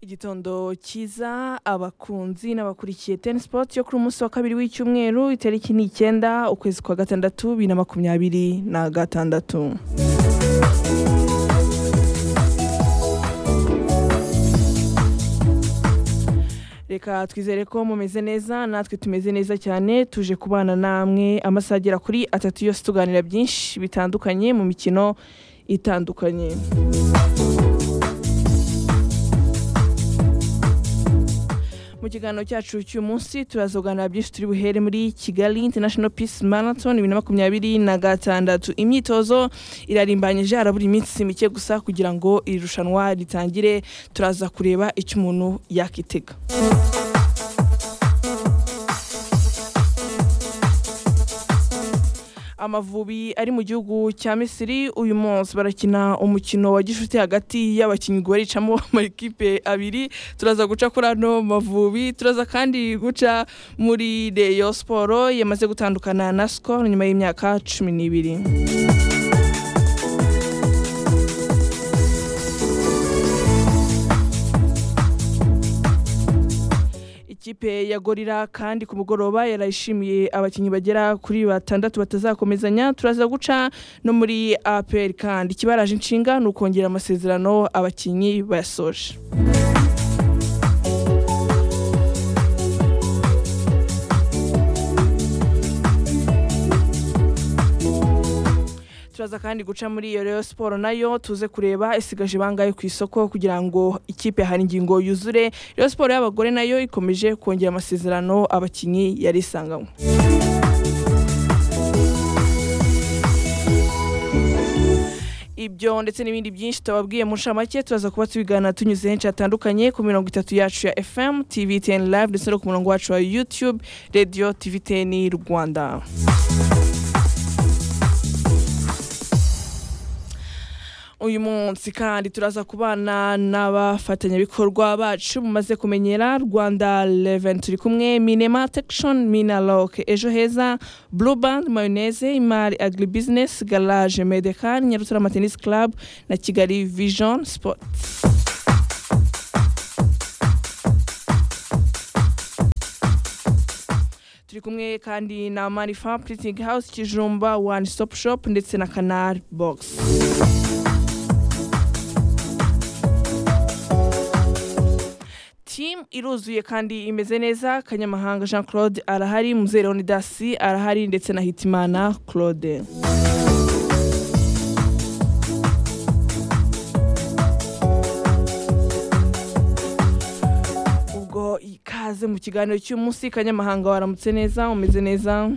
Igitondo cyiza abakunzi n'abakurikiye Ten Sport yo kuri umunsi wa kabiri w'icyumweru itariki ni icyenda ukwezi kwa gatandatu bibiri na makumyabiri na gatandatu reka twizere ko mumeze neza natwe tumeze neza cyane tuje kubana namwe amasaha agera kuri atatu yose tuganira byinshi bitandukanye mu mikino itandukanye mu kiganiro cyacu cy'uyu munsi turazoganira byinshi turi buhere muri kigali international peace marathon bibiri na makumyabiri na gatandatu imyitozo irarimbanyije harabura iminsi mike gusa kugira ngo iri rushanwa ritangire turaza kureba icyo umuntu yakitega amavubi ari mu gihugu cya misiri uyu munsi barakina umukino wa gishuti hagati y'abakinnyi baricamo amakipe abiri turaza guca kuri ano mavubi turaza kandi guca muri reyo siporo yamaze gutandukana na sikoro nyuma y'imyaka cumi n'ibiri ikipe ya gorira kandi ku mugoroba yarayishimiye abakinnyi bagera kuri batandatu batazakomezanya turaza guca no muri apr kandi ikibaraje inshinga ni ukongera amasezerano abakinnyi bayasoje turaza kandi guca muri iyo rero siporo nayo tuze kureba isigaje bangahe ku isoko kugira ngo ikipe hari ingingo yuzure rero siporo y'abagore nayo ikomeje kongera amasezerano abakinnyi yari isanganywe ibyo ndetse n'ibindi byinshi tubabwiye mu nshamake turaza kuba tubigana tunyuze henshi hatandukanye ku mirongo itatu yacu ya fm tv teni live ndetse no ku murongo wacu wa youtube radio tv teni rwanda uyu munsi kandi turaza kubana n'abafatanyabikorwa bacu mumaze kumenyera rwanda leven turi kumwe minema tekishoni minaloke ejo heza buru bandi mayoneze imari agiri bizinesi garaje medekani nyarutarama tenisi karabu na kigali vijoni sipoti turi kumwe kandi na manifa puritingi hawusi kijumba wani sitopu shopu ndetse na kanari bogisi team iruzuye kandi imeze neza kanyamahanga jean claude arahari muzere onidasi arahari ndetse na hitimana claude ubwo ikaze mu kiganiro cy'umunsi kanyamahanga waramutse neza umeze neza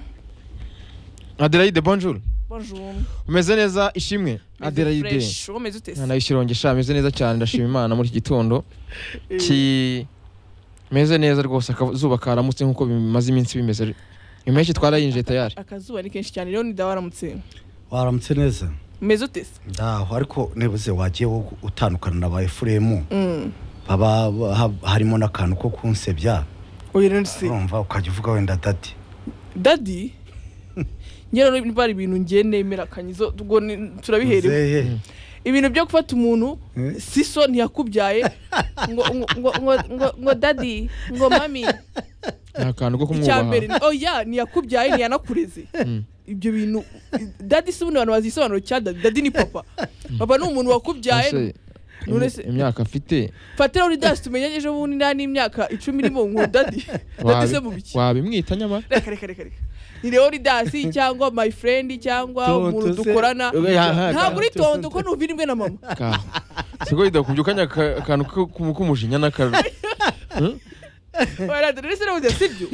adelaide bonjour bonjour umeze neza ishimwe adelaide fresh umeze ute se? nayo shirongesha ameze neza cyane ndashima imana muri iki gitondo kimeze neza rwose akazuba karamutse nk'uko bimaze iminsi bimeze impeshyi twarayinjiye tayari akazuba ni kenshi cyane rero nida waramutse waramutse neza umeze ute se? ndaho ariko nebuze wagiye wo utandukana na ba efuremu Mm. baba ha- harimo n'akantu ko kunsebya oya rero se urumva ukajya uvuga wenda dati dadi njyewe rero niba hari ibintu ngiye nemera kanyizo ubwo ni- turabiherewe Muzehe. ibintu byo gufata umuntu Eh? siso ntiyakubyaye ngo ngo ngo ngo ngo ngo dadi ngo mami ni akantu ko icya kumwubaha mbere ni- oya ntiyakubyaye ntiyanakureze Mm. ibyo bintu dadi si ubundi abantu bazi igisobanuro cya dadi dadi ni papa papa ni umuntu wakubyaye Ese, none im- se- imyaka afite fatira uri dasi tumenye ejo bundi nta n'imyaka icumi irimo ngo dadi dadi se mu wabi- biki wabimwita nyamara reka reka reka reka ni rero uri dasi cyangwa my friend cyangwa Tonto umuntu se. dukorana Oya, ha- ha- ntabwo uri tonto. tonto ko nuva indwe na mama ka siko bidakubye ukanya aka- akantu ko- ku- k'umujinya n'akarura Oya, dore se nabuze sibyo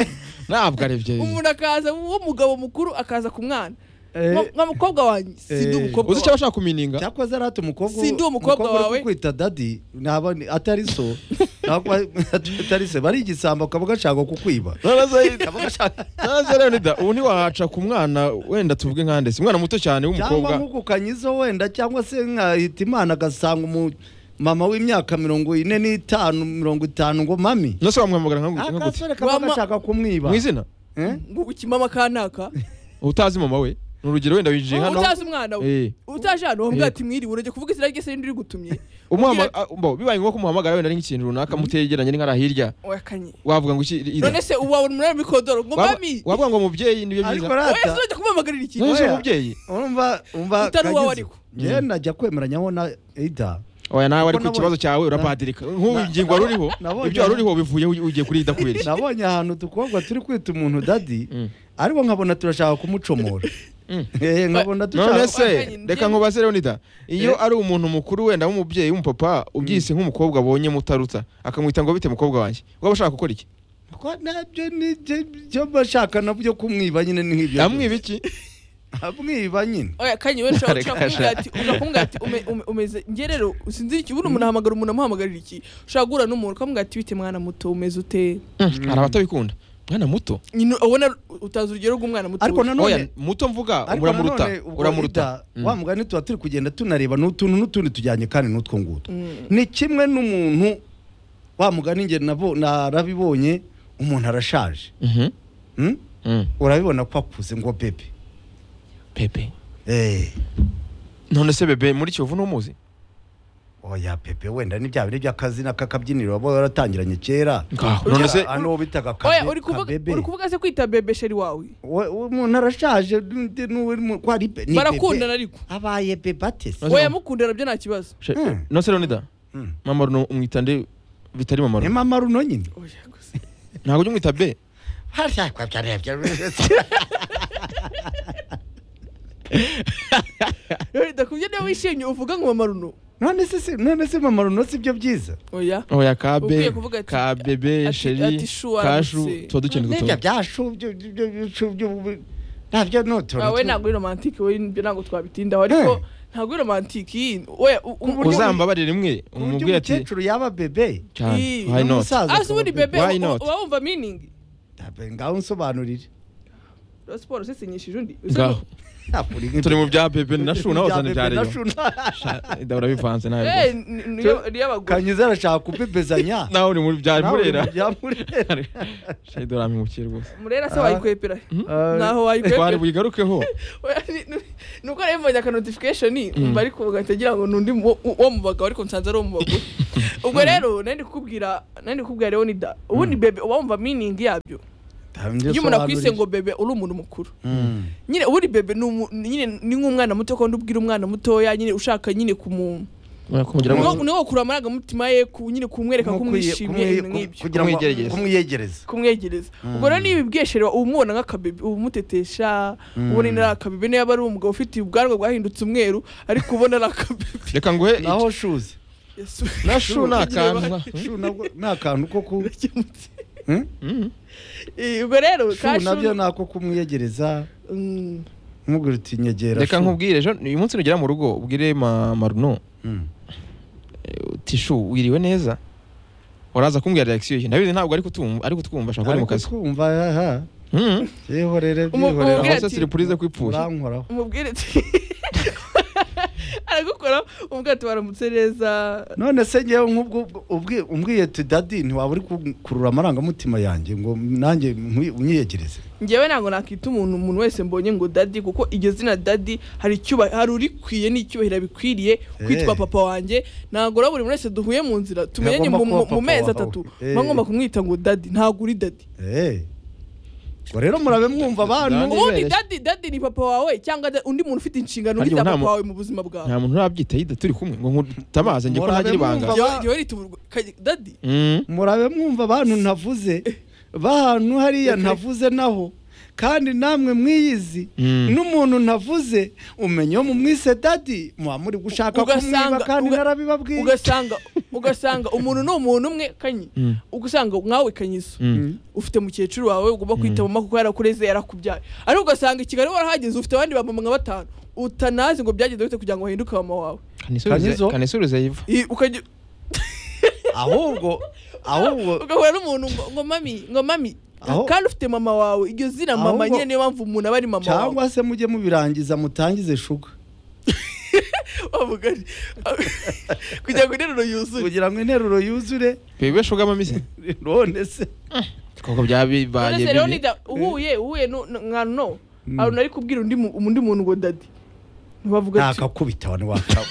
ntabwo arebye umuntu akaza uwo mugabo mukuru akaza ku mwana Eh, Nka- nka mukobwa wanjye si ndi Eh. umukobwa wawe uzi cyaba ashaka kumininga cyakoze rati umukobwa Si ndi umukobwa uri wawe. kukwita dadi naba ni- atari so naba atari se bari igisambo ukaba ugashaka kukwiba Ukaba ugashaka- naza rero nida ubu ntiwahaca ku mwana wenda tuvuge nka ndetse umwana muto cyane cyangwa w'umukobwa nkukukanyizo wenda cyangwa se nka hitimana agasanga umu mama w'imyaka mirongo ine n'itanu mirongo itanu ngo mami nose wamwamagara nka nka gute akasore kaba Wama- gashaka kumwiba mu izina Eh? ngo ukimama kanaka utazi mama we ni urugero wenda winjiye hano utazi umwana we Eh. utaje hano wambwira Eh. ati mwiriwe urajya kuvuga izina ryese rindi rigutumye umuhama Ugira- ah, mbo, bibaye ngombwa ko umuhamagara wenda ari nk'ikintu runaka mutegeranye ari nk'ari hirya wakanye wavuga ngo iki ida. none se uwawe umunara mikodoro ngo Waba- mami wavuga ngo mubyeyi nibyo ariko byiza wowe rata sinajya kumuhamagarira iki ntuzi Oya. umubyeyi urumva umva Utari uwawe kagize. ariko. njyewe najya kwemeranyaho na Ida oya nawe ariko nabonye- ikibazo cyawe urapadirika nk'ubu na- ingingo wari uriho nabonye- ibyo wari uriho bivuye ugiye kuri ida kubera iki nabonye ahantu tukobwa turi kwita umuntu dadi Mm. ariko nkabona turashaka kumucomora Mm. Eh, none nkabona dushaka se Wakanye, reka njye- nkubaze rero nida iyo Eh. ari umuntu mukuru wenda w'umubyeyi w'umupapa ubyise nk'umukobwa abonye mutaruta akamwita ngo bite mukobwa wanjye waba ushaka gukora iki Ko nabyo ni byo- byo bashaka nabyo kumwiba nyine ni nk'ibyo yamwiba iki amwiba nyine oya kanye wewe ushobora Reka ushobora kumubwira sha. ati ushobora kumubwira ati ume- ume- umeze njye rero sinzi iki ubundi umuntu ahamagara umuntu amuhamagarira iki ushobora guhura n'umuntu ukamubwira ati bite mwana muto umeze ute Hmm, hari abatabikunda mwana muto nyine ubona utazi urugero rw'umwana muto ariko oya nanone muto mvuga ariko uramuruta nanone ubwo uramuruta Ida, Mm. wa mugani tuba turi kugenda tunareba n'utuntu n'utundi tujyanye kandi n'utwo ngutwo Mm. ni kimwe n'umuntu wa mugani njye nabo- narabibonye umuntu arashaje Mhm. Mm? Mm. urabibona ko akuze ngo bebe pepe Eh, none se bebe muri kiyovu n'umuzi oya pepe wenda ni bya bindi by'akazina k'akabyiniro baba baratangiranye kera ngaho none se hano uwo bitaga oya kabe- uri kuvuga kabebe. uri kuvuga se kwita bebe sheri wawe We- umuntu arashaje n'undi n'uwo uri mu- ko ari pe- ni barakundana bebe. ariko abaye bebe atese Maze- oya mukundana byo nta kibazo She- Hmm. none se rero nida Mm. mama runo umwita nde bitari mama ni runo mama runo nyine oya gusa ntabwo ujya umwita be rero ndakubye niba wishimye uvuga ngo mama runo none se si- none se mama runo si byo byiza oya oya ka be Ukwiye kuvuga ati- ka bebe ati- sheri ati shu, kashu aramutse. tuba dukenda n'ibyo utuntu byashu byo- byo- byo- byo- byo- nabyo ni utuntu wawe tu- ntabwo uri romantike we ibyo ntabwo twabitindaho ariko Eh. ntabwo uri romantike oya u- u- buryo- uzambabarire rimwe ku buryo umubwire ati umukecuru yaba bebe cyane Ii, why not n'umusaza Ah, si ubundi akaba bebe Why uba not? wumva meaning bebe ngaho unsobanurire Rayon siporo usesenyishije undi ngaho Ntabwo uri nk'ibyo- turi mu bya bebe na shu nawe Ibya uzana ibya bebe na reyo shu na- Sha- Ida, urabivanze nawe Eh, rwose. ni- ni- niyo- niyo abagore kanyiza arashaka kubebezanya nawe uri mu bya nawe uri murera mu bya murera sheri dore amwimukiye rwose murera se Ah. wayikwepera Ah, ntaho twari wayikwepera buyigarukeho Oya, ni- ni- nuko rero mbonye aka notification Mm. bari kuvuga ntagira ngo nundi mu- wo wo mu bagabo ariko nsanze ari uwo mu bagore ubwo rero nari ndi kukubwira nari ndi kukubwira rero nida ubundi bebe uba wumva meaning yabyo iyo umuntu akwise ngo bebe uri umuntu mukuru Mm. nyine uri bebe ni umu- ni- nyine ni nk'umwana muto kandi ubwira umwana mutoya nyine ushaka nyine kumu urakumvira ngo niwo niwo wakura amarangamutima ye ku- nyine kumwereka ko Kumukwiye- umwishimiye kumwi- ibintu nk'ibyo kugira ngo- Kumwegereza. kumwiyegereza kumwegereza ubwo rero niba ibwesherewa uba umubona nk'akabebe uba umutetesha ubona ari akabebe niba ari umugabo ufite ubwanwa bwahindutse umweru ariko ubona ari akabebe reka nguhe naho shuze Yesu. na shu ni akantu shu nabwo ni akantu ko ku Urakemutse. Hmm? Mm. Eh, ubwo rero shu Kashu- nabyo ni ako kumwiyegereza Mm. nkubwira uti nyegera reka shu. nkubwire ejo uyu munsi nugera mu rugo ubwire ma- maruno Mm. tishu wiriwe neza uraza kumbwira reaction ye ndabizi ntabwo ari kutumva ari kutwumva ashaka ko ari mu ariko kazi twumva aha Mhm. yeho rero Umu- byihorera umubwira aho se ati- surprise ko ipfuye urankoraho umubwire ati aragukora umubwira ati baramutse neza none se ngewe nk'ubwo ubwi- umbwiye tudadi ntiwaba uri gukurura amarangamutima yanjye ngo nanjye nkwi- unyiyegereze njyewe ntabwo nakita umuntu umuntu wese mbonye ngo dadi kuko iryo zina dadi hari icyuba hari urikwiye n'icyubahiro bikwiriye kwitwa Eh. papa wanjye ntabwo rero buri wese duhuye mu nzira tumenye Ntagomba mu kuba mu- mu papa mezi wawe. atatu Eh. muba ngomba kumwita ngo dadi ntabwo uri dadi Eh. ngo rero murabe mwumva abantu Dadi- ubundi Nibere. dadi dadi ni papa wawe cyangwa da- undi muntu ufite inshingano Harya ugita nta papa mu- wawe mu buzima bwawe nta muntu urabyitaye ida turi kumwe ngo nkutamaze njye ko Murabe ntagira ibanga mwumva. Jyewe- jyewe rita uburwa- Kanye- dadi Mhm. murabe mwumva abantu ntavuze bahantu hariya Okay. ntavuze naho kandi namwe mwiyizi Mm. n'umuntu ntavuze umenye iyo mumwise dadi muba muri gushaka Ugasanga- kumwiba kandi uga- narabibabwiye ugasanga ugasanga umuntu ni umuntu umwe kanyi Mm. ugasanga nkawe kanyiso Mm. ufite mukecuru wawe ugomba kwita mama kuko yarakureze yarakubyaye ariko ugasanga i kigali warahageze ufite abandi bamama nka batanu utanazi ngo byagenze bite kugira ngo wahinduke mama wawe kanisubize Kanyizo. kanisubize yiva I- ukajya- ahubwo ahubwo ugahura n'umuntu ngo- ngo mami ngo mami Aho- kandi ufite mama wawe iryo zina Ahubwo- mama nyine niyo mpamvu umuntu aba ari mama wawe cyangwa se mujye mubirangiza mutangize shuga wavuga ari- kugira ngo interuro yuzuye kugira ngo interuro yuzure bebe shuga mamise none se koko byabibaye None se rero bibi nida uhuye uhuye nu- nu- nka no hari umuntu ari kubwira undi mu- undi muntu ngo dadi ntibavuga ati ntakakubita wa ntiwakaba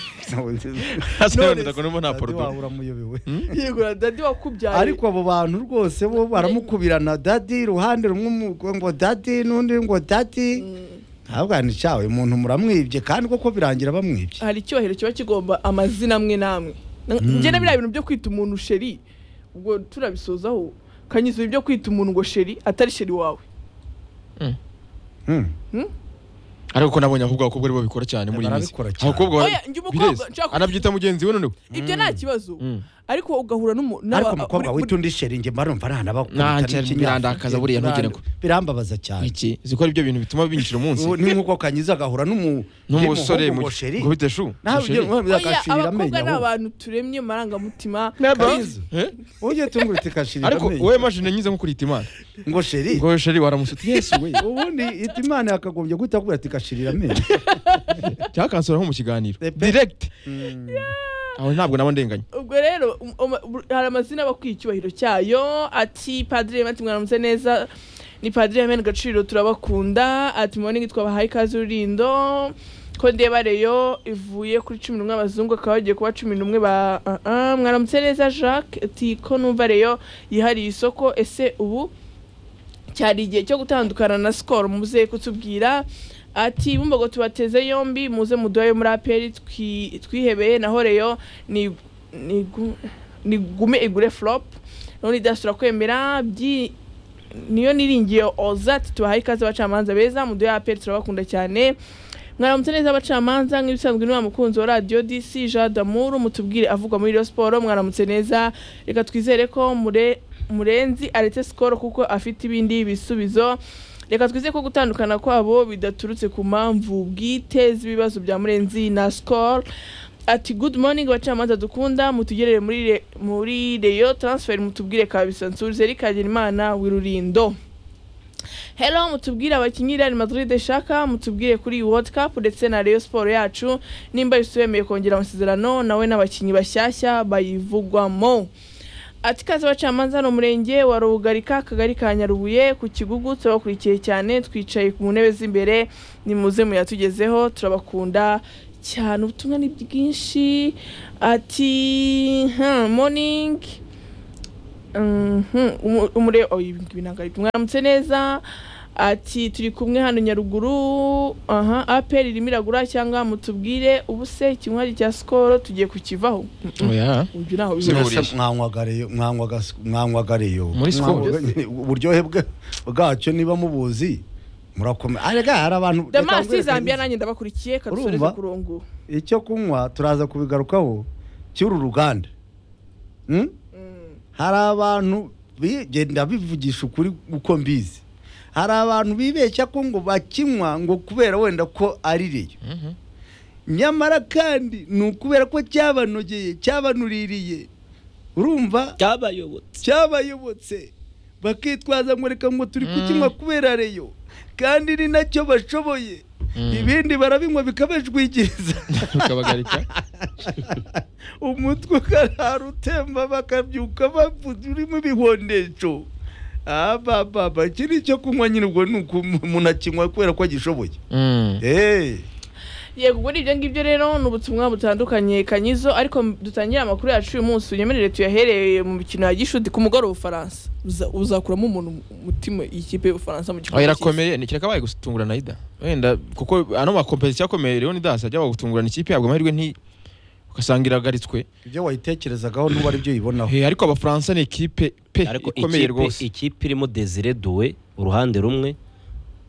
Hasi wenda ndabona nta poruduwi. uramuyobewe yegura dadi wakubyaye ariko abo bantu rwose bo baramukubirana dadi iruhande rumwe umu- ngo dadi n'undi ngo dadi ntabwo ni cyawe umuntu muramwibye kandi koko birangira bamwibye hari icyubahiro kiba kigomba amazina amwe n'amwe njye na biriya bintu byo kwita umuntu sheri ubwo turabisozaho kanyuze ibyo kwita umuntu ngo sheri atari sheri wawe Hmm. ariko ko nabonye abakobwa abakobwa aribo babikora cyane muri iyi minsi Barabikora cyane. abakobwa bara- Oya, njye umukobwa bireze. nshaka kugira- anabyita mugenzi we noneho ibyo nta kibazo Mm. ariko ugahura n'umuntu ariko umukobwa wita undi sheri njye mba numva Nah, ntanabakubita nshya, n'ikinyafurika. birandakaza buriya ntugere Biran- ko. birambabaza cyane iki zikora ibyo bintu bituma binyinjira umunsi ubu ni nk'uko kanyiza agahura n'umu- n'umusore n'umuhungu mu ngo sheri ngo bite shu nawe ngo sheri. ugenda abakobwa agashirira amenyo ni ahubwo. abantu turemye marangamutima Kanyiza, Eh? ujye tungurutse ikashirira ariko amenyo wowe mashini nyize nko kurita imana ngo sheri ngo sheri waramusutse yesu we ubundi itimana yakagombye guhita akubwira ati kashirira amenyo cyakansura nko mu kiganiro Pepe. direct aho ntabwo naba ndenganya ubwo rero um- um- hari amazina aba akwiye icyubahiro cyayo ati padiri mati mwaramutse neza ni padiri yamena agaciro turabakunda ati morning twabahaye ikaze urindo ko ndeba reyo ivuye kuri cumi n'umwe abazungu akaba bagiye kuba cumi n'umwe ba ah, ah, mwaramutse neza jacques ati ko numva reyo yihariye isoko ese ubu cyari igihe cyo gutandukana na sikoro muze kutubwira ati bumbogo tubateze yombi muze muduhe muri aperi twi- twihebeye naho reyo ni nigu- nigume igure flop none idasura kwemera byi niyo niringiye oza ati tubahaye ikaze abacamanza beza muduhe aperi turabakunda cyane mwaramutse neza abacamanza nk'ibisanzwe ni wa mukunzi wa radiyo dc jean damour mutubwire avugwa muri iyo siporo mwaramutse neza reka twizere ko mure murenzi aretse sikoro kuko afite ibindi bisubizo reka twizere ko gutandukana kwabo bidaturutse ku mpamvu bwite z'ibibazo bya murenzi na sikoro ati good morning abacamanza dukunda mutugerere muri re- muri reyo transfer mutubwire kabisa nsubize rikagera imana wirurindo Hello mutubwire abakinnyi Real Madrid shaka mutubwire kuri World Cup ndetse na Rayon Sport yacu nimba yisubiyemeye kongera amasezerano nawe n'abakinnyi bashyashya bayivugwamo ati kazi abacamanza hano murenge wa rubugarika akagari ka nyarubuye ku kigugu turabakurikiye cyane twicaye mu ntebe z'imbere nimuze muyatugezeho turabakunda cyane ubutumwa ni bwinshi ati hmm, morning Mhm, umu- umure oya, ibi ngibi ntabwo ari byo. mwaramutse neza ati turi kumwe hano nyaruguru aha apel irimo iragura cyangwa mutubwire ubu se ikinywaji cya sikoro tugiye kukivaho oya uyu ntaho Si biba buri- Mwasa- mwanywagareyo mwanywagareyo mwanywagareyo Muri Skol. Mwanywagareyo. uburyohe bwa- bwacyo niba mubuzi murakomera arega hari abantu reka damasi nkwereke zambia neza. nanjye ndabakurikye kadusoreze Urumva? ku rongo icyo kunywa turaza kubigarukaho cy'uru ruganda Hmm? Mm. hari abantu bigenda bivugisha ukuri uko mbizi hari abantu bibeshya ko ngo bakinywa ngo kubera wenda ko ari reyo Mhm. nyamara kandi ni ukubera ko cyabanogeye cyabanuririye urumva byabayobotse cyabayobotse bakitwaza ngo reka ngo turi kukinywa kubera reyo kandi ni nacyo bashoboye Mm. ibindi barabinywa bikabajwigiriza ukabagarika umutwe ukarara utemba bakabyuka bavuze urimo ibihondesho abababa iki ni icyo kunywa nyine ubwo ni uko umuntu akinywa kubera ko agishoboye Mm. Eh, yego ubwo ni ibyo ngibyo rero ni ubutumwa butandukanye kanyizo ariko m- dutangire amakuru yacu uyu munsi unyemerere tuyahereye mu mikino ya gishuti ku mugoroba ufaransa Uza- uzakuramo umuntu umutima ikipe y'ubufaransa mu oya gikombe cy'isi. irakomeye ni kirakabaye gutungura na ida wenda kuko ano makompetisiyo akomeye rero nidasa ajya gutungurana ikipe yabwo amahirwe nti ugasanga iragaritswe ibyo wayitekerezagaho n'ubu ari byo uyibonaho Eh, ariko abafaransa ni ikipe pe ariko ikomeye ikipe rwose ikipe irimo desire duwe uruhande rumwe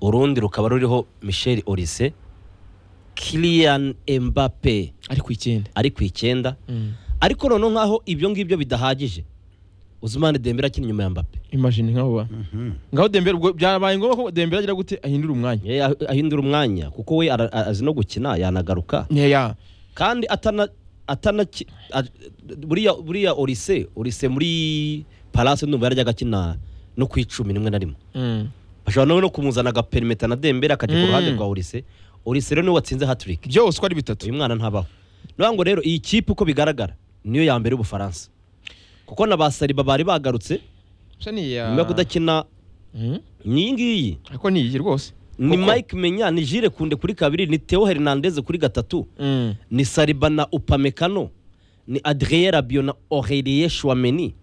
urundi rukaba ruriho michel orise kilian embape ariko icyenda ari ku icyenda Mm. ariko noneho nk'aho ibyo ngibyo bidahagije uzimane dembere akina inyuma ya mbappe imagine nk'abo bantu ngaho dembere ubwo byabaye ngombwa ko dembere agira gute ahindura umwanya Ye, ah- ahindura umwanya kuko we ara- a- azi no gukina yanagaruka nkeya kandi atana atana ki- a- buriya buriya orise orise muri palase ndumva yarajyaga akina no ku icumi rimwe na rimwe Mm. bashobora nawe no kumuzana agaperimetero na dembere akajya ku Mm. ruhande rwa orise orise rero niwe watsinze hatiriki byose uko ari bitatu uyu mwana ntabaho niyo ngo rero iyi kipe uko bigaragara niyo ya mbere y'ubufaransa kuko na ba sariba bari bagarutse gusa ni iya nyuma yo kudakina Mm. n'iyi ngiyi ariko ni iyi rwose ni Koko. mike menya ni jire kunde kuri kabiri ni teo hernandez kuri gatatu Mm. ni sariba na upamekano ni adrien rabio na orelie shwameni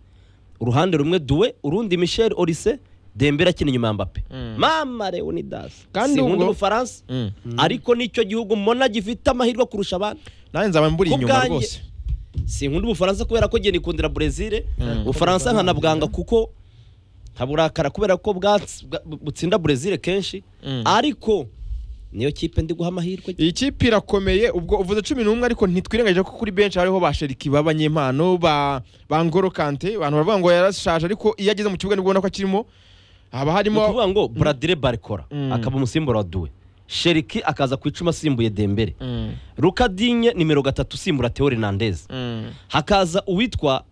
uruhande rumwe duwe urundi michel orise dembera akina inyuma ya mbappe Mm. mama leonidas Kandi sinkunda ubwo- ubufaransa Mm. ariko nicyo gihugu mbona gifite amahirwe kurusha abandi nanjye nzaba mburi Ku inyuma bwanjye. rwose sinkunda ubufaransa kubera ko ngiye nikundira brezil Mm. ubufaransa nkanabwanga kuko nkaburakara kubera ko bwatsi- bwa- butsinda brezil kenshi Mm. ariko niyo kipe ndi guha amahirwe iyi kipe irakomeye ubwo uvuze cumi n'umwe ariko ntitwirengagije ko kuri benshi hariho ba sheriki b'abanyempano ba ba N'Golo Kante abantu baravuga ngo yarashaje ariko iyo ageze mu kibuga nibwo ubona ko akirimo haba ni harimo ukuvuga ngo buradire barikora Mm. akaba umusimbura wa duwe sheriki akaza ku icumi asimbuye dembere Mm, rukadinye nimero gatatu usimbura theo hernandez mm. hakaza uwitwa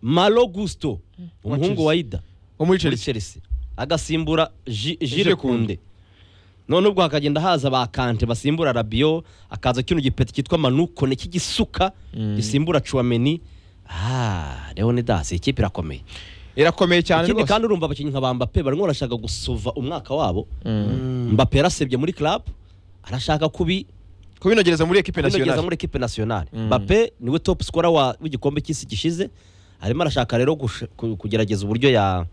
malo gusto Chelsea. umuhungu wa ida wo muri muri Chelsea chelsea agasimbura Ji- Jire jire kunde none ubwo hakagenda haza ba kante basimbura rabiyo hakaza kino gipeti cyitwa manukone cy'igisuka Mm. gisimbura cuameni ah leonidas iyi kipe irakomeye irakomeye cyane ikindi rwose kandi urumva abakinnyi nka ba mbappe barimo barashaka gusova umwaka wabo Mm. mbappe yarasebye muri club arashaka kubi kubinogereza muri ekipe kubinogeza nasiyonari muri ekipe nationale Mm. mbappe niwe top scorer wa w'igikombe cy'isi gishize arimo arashaka rero gush- ku- kugerageza uburyo ya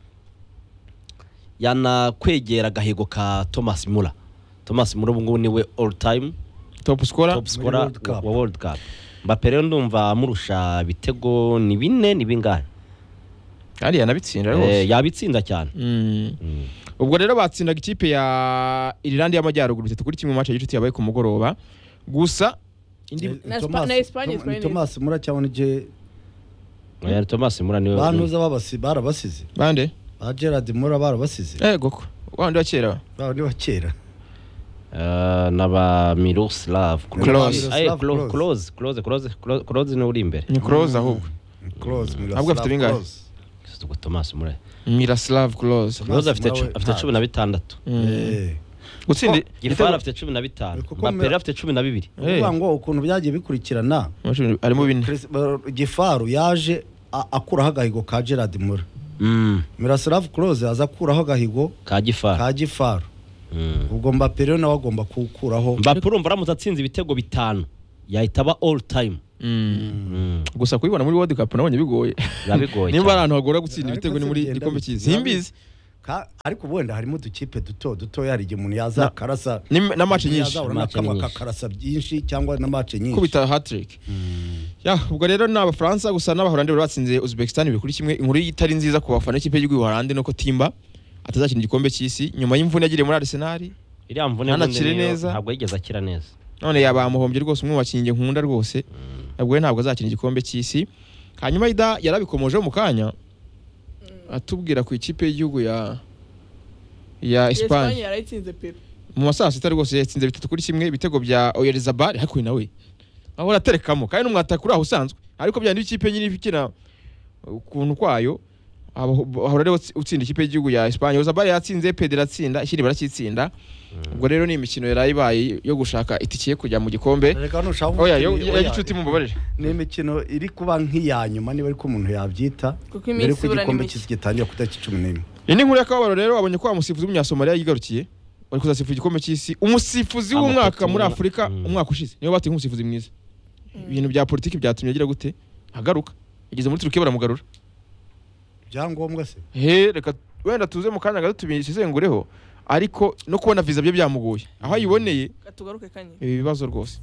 yanakwegera agahigo ka thomas mura thomas mura ubungubu niwe all time top scorer top scorer World wa Cup. wa world cup mbappe rero ndumva amurusha ibitego ni bine ni bingahe kandi yanabitsinda Eh, rwose yabitsinda cyane Mm. Mm. ubwo rero batsindaga ikipe ya Irlande y'Amajyaruguru bitatu kuri kimwe mu mace y'inshuti yabaye ku mugoroba gusa indi Na Spa- Thomas- na Espagne, Tom- ni Espagne. Thomas mura cyangwa nige Eh, thomas mura niwe bantuza babasi barabasize bande ba Gerard mura barabasize eh goko wandi wa kera ba ni bakera Eh, na ba miroslav Klose. Aye, Klose. Klo- close close close Klo- close niwe uri imbere ni close ahubwo close mura Ahubwo afite bingahe? Ubwo thomas mura Miroslav Klose Rose afite Murawe, cu- afite ntabwo. cumi na bitandatu eh gutsinda gifara afite cumi na bitanu Kuko mapera mura- afite cumi na bibiri Hey. kuvuga ngo ukuntu byagiye bikurikirana Amashuri arimo bine Chris- ba- Gifaru yaje a- akuraho agahigo ka Gerard Mura Mm, Miroslav Klose aza akuraho agahigo ka gifara ka Gifaru Mm. ubwo Mbappe rero nawe agomba kuwukuraho mbappe urumva aramutse atsinze ibitego bitanu yahita aba all time Mm, gusa kubibona muri world cup nabonye bigoye biba bigoye nimba ari cyane. ahantu hagora gutsinda Ariko ibitego ni se muri bigenda gikombe bite? cy'isi simbizi Ka- ariko wenda harimo udukipe duto duto hari igihe umuntu yaza akarasa Ni- na match nyinshi yazahura na Match kamwe nyinshi. akakarasa byinshi cyangwa na match nyinshi kubita hat-trick ya ubwo rero ni abafaransa gusa n'abahorandi bari batsinze uzbekistan bibiri kuri kimwe inkuru itari nziza ku bafana ikipe y'igihugu y'ubuhorandi nuko timba atazakina igikombe cy'isi nyuma y'imvune yagiriye muri arsenal iriya mvune Ntanakire mvune niyo neza. ntabwo yigeze akira neza none yabamuhombye rwose umwe mu bakinnyi njye nkunda rwose ntabwo we ntabwo azakina igikombe cy'isi hanyuma ida yarabikomojeho mu kanya atubwira ku ikipe y'igihugu ya ya Espagne Espagne yarayitsinze pepe mu masaha sita rwose yatsinze bitatu kuri kimwe ibitego bya Oyarzabal ariko uyu nawe aho araterekamo kandi n'umwatakura aho usanzwe ariko bya ndi ikipe nyine ikina ukuntu kwayo aho- ahora rero utsinda ikipe y'igihugu ya Espagne Oyarzabal yatsinze Pedro atsinda ikindi barakitsinda ubwo rero ni imikino yaraye ibaye yo gushaka itike yo kujya mu gikombe Reka hano ushaka Oya, yo- umukinnyi, yo- oya. y'inshuti mumbabarire. ni imikino iri kuba nk'iya nyuma niba ariko umuntu yabyita Kuko iminsi mbere ko ibura ni igikombe mike. cy'isi gitangira ku itariki cumi n'imwe Iyi ni inkuru y'akababaro rero abonye ko wa musifuzi w'umunyasomaliya yigarukiye wari kuzasifuza igikombe cy'isi umusifuzi Amafoto w'umwaka muri ubona- afurika Mm. umwaka ushize niwe batuye nk'umusifuzi mwiza ibintu bya politiki byatumye agira gute agaruka yageze muri turukiya baramugarura ibyangombwa se he reka wenda tuze mu kanya gato tubisesengureho ariko no kubona viza bye byamugoye aho ayiboneye katugaruke kanye ibi bibazo rwose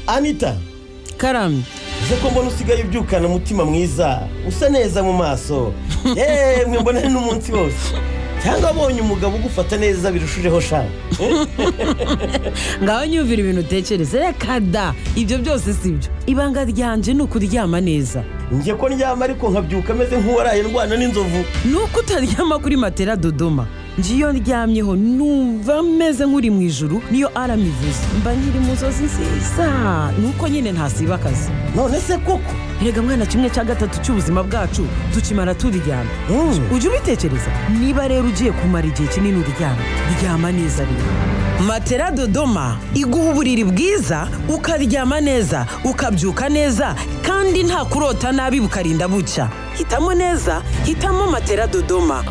anita karamye uze ko mbona usigaye ubyukana umutima mwiza usa neza mu maso yeee mwe mbona ni n'umunsi wose cyangwa abonye umugabo ugufata neza birushijeho shaka ngaho nyumvira ibintu utekereza reka da ibyo byose si byo ibanga ryanje ni ukuryama neza njye ko ndyama ariko nkabyuka ameze nk'uwaraye ndwana n'inzovu ni uko utaryama kuri matera dodoma njye iyo ndyamyeho numva meze nk'uri mu ijuru niyo arama ivuze mba nkiri mu nzozi nziza ni uko nyine ntasiba akazi none se koko rega mwana kimwe cya gatatu cy'ubuzima bwacu tukimara turyama ujya ubitekereza niba rero ugiye kumara igihe kinini uryama ryama neza rero matera dodoma iguha uburiri bwiza ukaryama neza ukabyuka neza kandi nta kurota nabi bukarinda bucya hitamo neza hitamo matera dodoma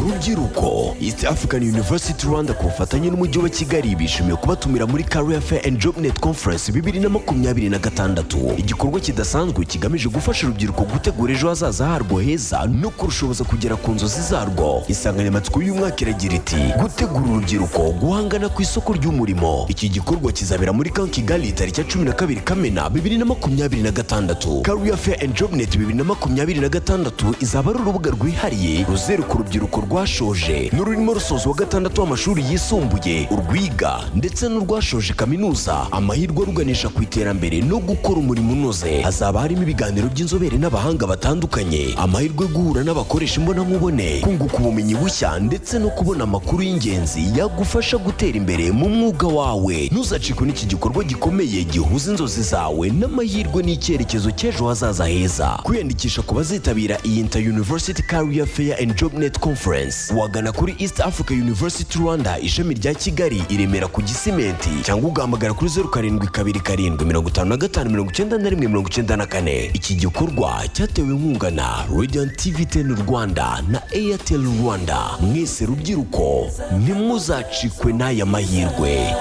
urubyiruko east african university rwanda ku bufatanye n'umujyi wa kigali bishimiye kubatumira muri career fair and job net conference bibiri na makumyabiri na gatandatu igikorwa kidasanzwe kigamije gufasha urubyiruko gutegura ejo hazaza harwo heza no kurushoboza kugera ku nzozi zarwo insanganyamatsiko y'umwaka iragira iti gutegura urubyiruko guhangana ku isoko ry'umurimo iki gikorwa kizabera muri kan kigali tariki ya cumi na kabiri kamena bibiri na makumyabiri na gatandatu career fair and job net bibiri na makumyabiri na gatandatu izaba ari urubuga rwihariye ruzereka urubyiruko rwashoje n'ururimo rusozwa gatandatu w'amashuri yisumbuye urwiga ndetse n'urwashoje kaminuza amahirwe aruganisha ku iterambere no gukora umurimo unoze hazaba harimo ibiganiro by'inzobere n'abahanga batandukanye amahirwe yo guhura n'abakoresha imbonankubone kunguka ubumenyi bushya ndetse no kubona amakuru y'ingenzi yagufasha gutera imbere mu mwuga wawe ntuzacikwe n'iki gikorwa gikomeye gihuza inzozi zawe n'amahirwe n'icyerekezo cy'ejo hazaza heza kwiyandikisha ku bazitabira iyi inter university career fair and job net conference wagana kuri east africa university rwanda ishami rya kigali i remera ku gisimenti cyangwa ugahamagara kuri zeru karindwi kabiri karindwi mirongo itanu na gatanu mirongo icyenda na rimwe mirongo icyenda na kane iki gikorwa cyatewe inkunga na radiant tv ten rwanda na airtel rwanda mwese rubyiruko ntimuzacikwe n'aya mahirwe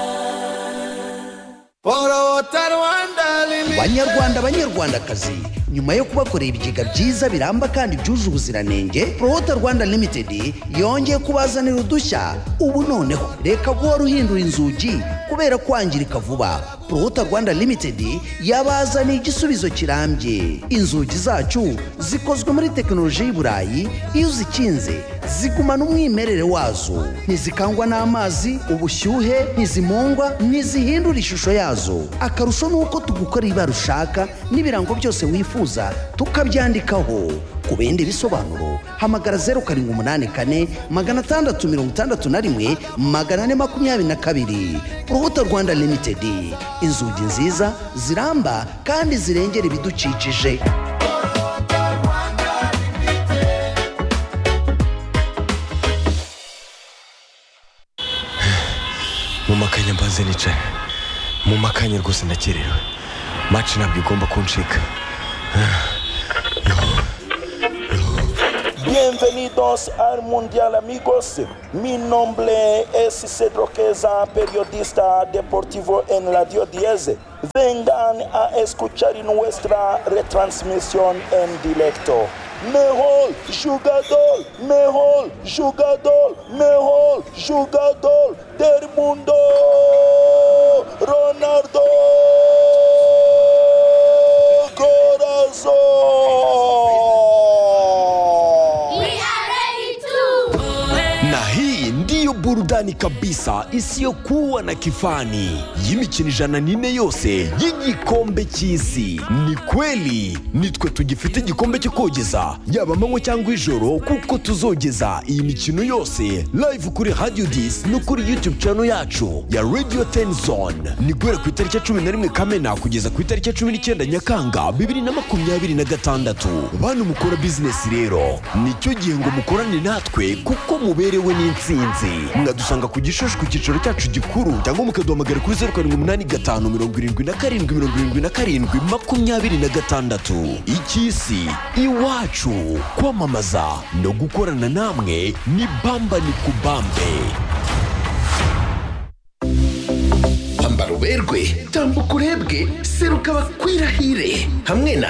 banyarwanda banyarwandakazi nyuma yo kubakorera ibigega byiza biramba kandi byuje ubuziranenge prohota rwanda limited yongeye kubazanira udushya ubu noneho reka guhora uhindura inzugi kubera kwangirika vuba prohota rwanda limited yabazaniye igisubizo kirambye inzugi zacu zikozwe muri tekinoloji y'i burayi iyo uzikinze zigumana umwimerere wazo ntizikangwa n'amazi ubushyuhe ntizimungwa ntizihindura ishusho yazo akarusho ni uko tugukorera ibara ushaka n'ibirango byose wifuza tukabyandikaho ku bindi bisobanuro hamagara zeru karindwi umunani kane magana atandatu mirongo itandatu na rimwe magana ane makumyabiri na kabiri urubuto rwanda limitedi inzugi nziza ziramba kandi zirengera ibidukikije mu makanya mbanze nicaye mu makanya rwose ndakerewe maci ntabwo igomba kuncika Bienvenidos al Mundial amigos. Mi nombre es Cedro Queza, periodista deportivo en Radio 10. Vengan a escuchar nuestra retransmisión en directo. Mejor jugador, mejor jugador, mejor jugador del mundo, Ronaldo. Corazón. na hii ndiyo burudani kabisa isiyokuwa na kifani y'imikino ijana n'ine yose y'igikombe cy'isi ni kweli nitwe tugifite igikombe cyo kogeza yaba amanywa cyangwa ijoro kuko tuzogeza iyi mikino yose live kuri radio dis no kuri youtube channel yacu ya radio ten zone ni guhera ku itariki ya cumi na rimwe kamena kugeza ku itariki ya cumi n'icyenda nyakanga bibiri na makumyabiri na gatandatu bantu mukora bizinesi rero nicyo gihe ngo mukorane natwe kuko muberewe n'insinzi mwadusanga ku gishushu ku cyicaro cyacu gikuru cyangwa mukaduhamagara kuri zeru karindwi umunani gatanu mirongo irindwi na karindwi mirongo irindwi na karindwi makumyabiri na gatandatu icy'isi iwacu kwamamaza no gukorana namwe ni bamba ni kubambe ambara uberwe tambuka urebwe seruka bakwirahire hamwe na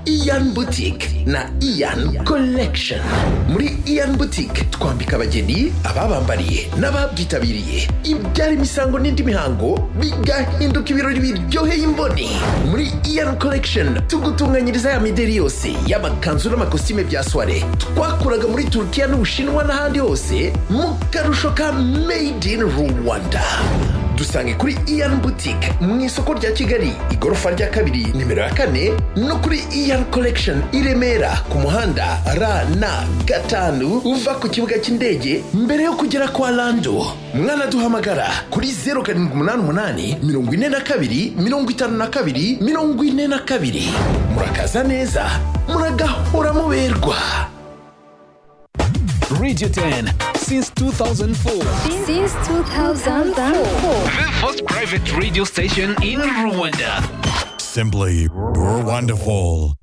iyan butike na iyan collection muri iyan butike twambika abageni ababambariye n'ababyitabiriye ibyara imisango n'indi mihango bigahinduka ibirori biryoheye imboni muri iyan collection tugutunganyiriza ya mideri yose y'amakanzu n'amakositime bya soire twakuraga muri turukiya n'ubushinwa n'ahandi hose mu karusho ka made in rwanda dusange kuri iyan butike mu isoko rya kigali igorofa rya kabiri nimero ya kane no kuri iyan collection i remera ku muhanda ra na gatanu uva ku kibuga cy'indege mbere yo kugera kwa lando mwana duhamagara kuri zeru karindwi umunani umunani mirongo ine na kabiri mirongo itanu na kabiri mirongo ine na kabiri murakaza neza muragahora muberwa Radio 10 since 2004. Since 2004. The first private radio station in Rwanda. Simply wonderful.